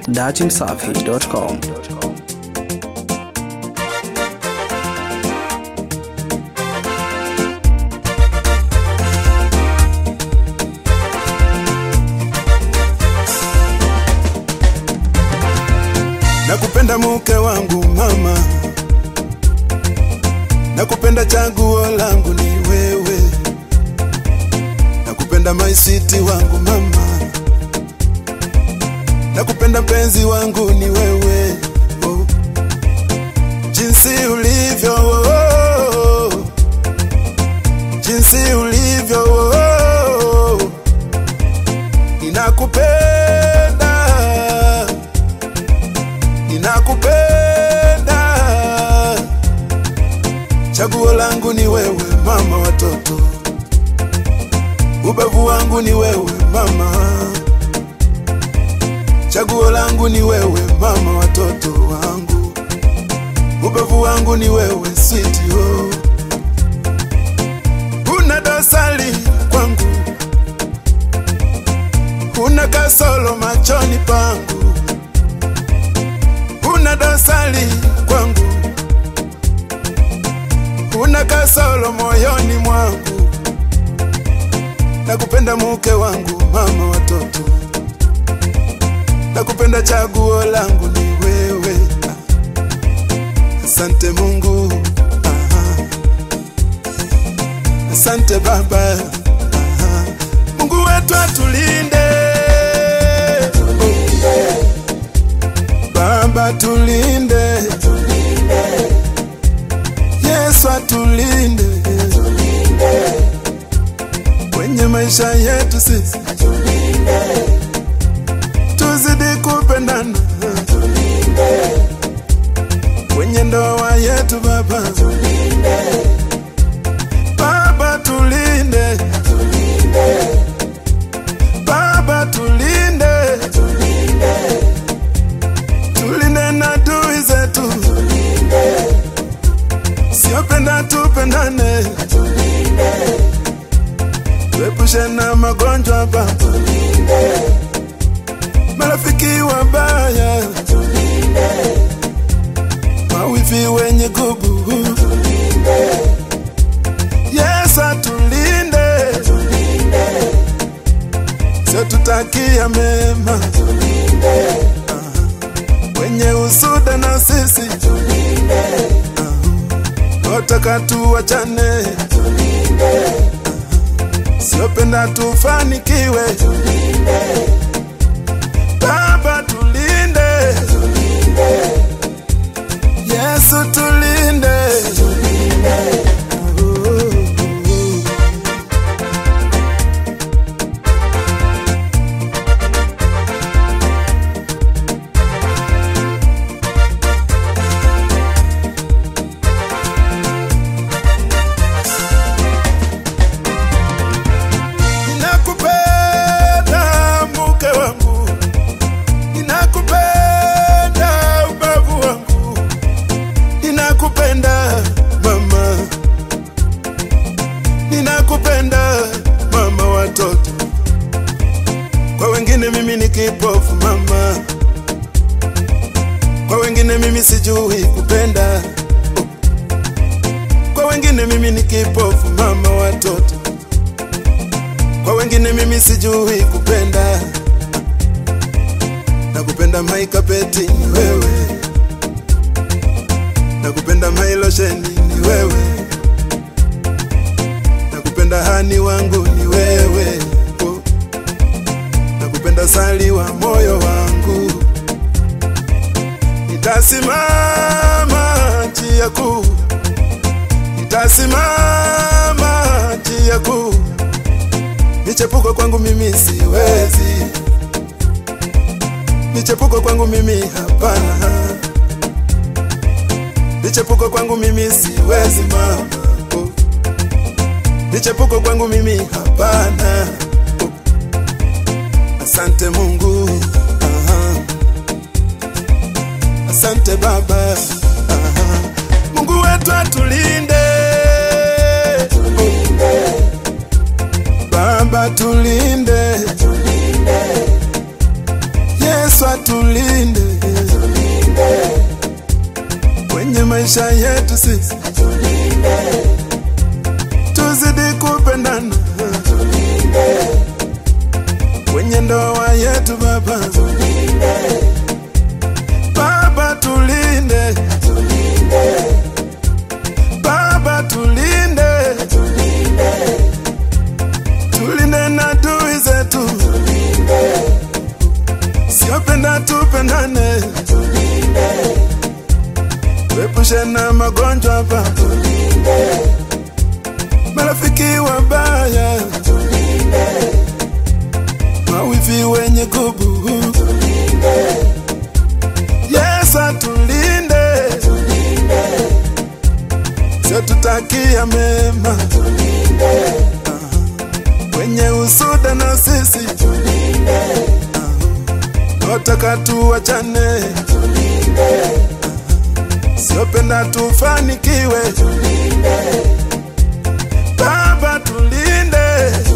datimsafi.com. Nakupenda mke wangu mama, nakupenda chaguo langu ni wewe, nakupenda maisiti wangu mama, nakupenda mpenzi wangu ni wewe oh. Jinsi ulivyo oh. Jinsi ulivyo oh. Ninakupenda ninakupenda, chaguo langu ni wewe mama watoto, ubavu wangu ni wewe mama, chaguo langu ni wewe mama watoto wangu, ubavu wangu ni wewe switi oh. Huna dosari kwangu, huna kasolo machoni pangu huna dosari kwangu, huna kasoro moyoni mwangu. Nakupenda mke wangu, mama watoto, nakupenda chaguo langu ni wewe. Ah, Asante Mungu, aha. asante Baba, aha. Mungu wetu atulinde, Baba tulinde, Yesu atulinde, kwenye maisha yetu sisi, tuzidi kupendana kwenye ndoa yetu Baba, Baba tulinde, Baba tulinde, tulinde na adui zetu, siopenda tupendane, tuepushe na magonjwa Baba, marafiki wabaya, mawivi wenye gubu, Yesu atulinde, sio tutakia mema wenye usuda na sisi otaka tuwachane, siopenda tufanikiwe. Baba tulinde, Yesu tulinde. Oh. Ninakupenda mke wangu, ninakupenda ubavu wangu, ninakupenda mama, ninakupenda mama watoto. Kwa wengine mimi ni kipofu mama, kwa wengine mimi sijui kupenda, kwa wengine mimi ni kipofu mama watoto kwa wengine mimi sijui kupenda, nakupenda maikapeti ni wewe, nakupenda mailosheni ni wewe, nakupenda hani wangu ni wewe, oh. nakupenda sali wa moyo wangu, nitasimama njia kuu, nitasimama njia kuu Michepuko kwangu mimi siwezi, michepuko kwangu mimi hapana, michepuko kwangu mimi siwezi mama, oh. michepuko kwangu mimi hapana, oh. Asante Mungu, aha. asante Baba, aha. Mungu wetu atulinde, Baba tulinde, Yesu atulinde kwenye maisha yetu sisi, tuzidi kupendana kwenye ndoa yetu Baba. Baba tulinde, Baba tulinde, tulinde na adui zetu, siopenda tupendane, tuepushe na magonjwa Baba, marafiki wabaya, mawivi wenye kubu Yesu atulinde, sio tutakia mema Ah, wenye usuda na sisi otaka tuwachane, siopenda tufanikiwe. Baba tulinde,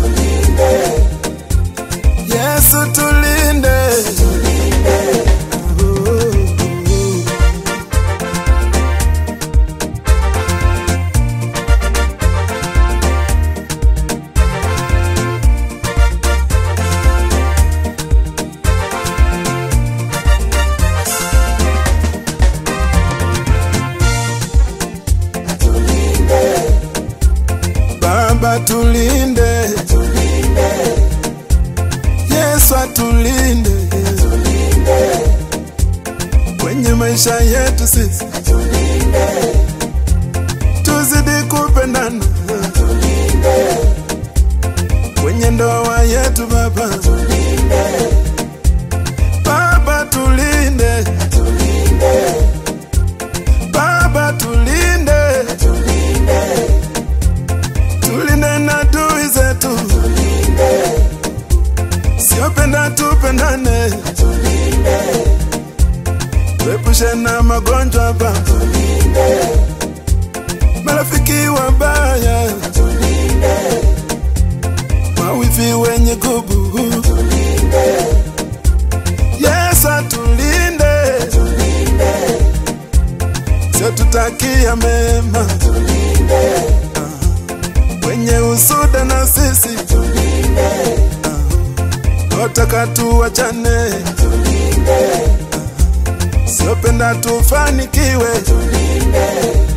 Yesu tulinde. Baba tulinde, Yesu atulinde kwenye maisha yetu sisi, tuzidi kupendana kwenye ndoa yetu Baba. Baba tulinde, Baba tulinde, tulinde na adui zetu, siopenda tupendane, tuepushe na magonjwa Baba, marafiki wabaya, mawivi wenye gubu, Yesu atulinde, sio tutakia mema wenye usuda na sisi otaka tuwachane, siopenda tufanikiwe.